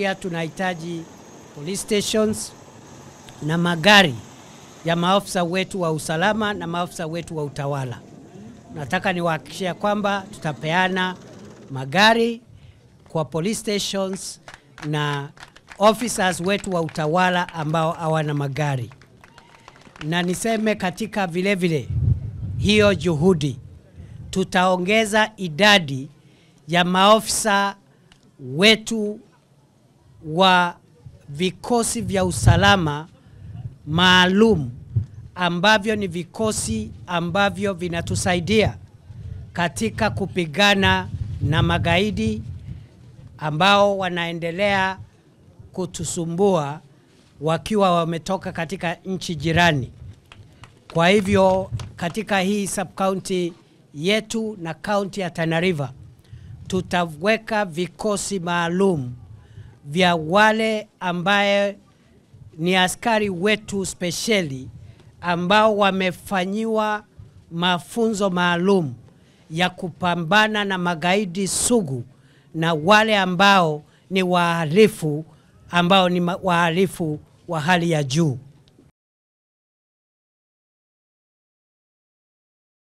pia tunahitaji police stations na magari ya maafisa wetu wa usalama na maafisa wetu wa utawala. Nataka niwahakikishia kwamba tutapeana magari kwa police stations na officers wetu wa utawala ambao hawana magari, na niseme katika vile vile hiyo juhudi tutaongeza idadi ya maofisa wetu wa vikosi vya usalama maalum ambavyo ni vikosi ambavyo vinatusaidia katika kupigana na magaidi ambao wanaendelea kutusumbua wakiwa wametoka katika nchi jirani. Kwa hivyo katika hii sub county yetu na kaunti ya Tana River tutaweka vikosi maalum vya wale ambaye ni askari wetu spesheli ambao wamefanyiwa mafunzo maalum ya kupambana na magaidi sugu na wale ambao ni wahalifu ambao ni ma- wahalifu wa hali ya juu.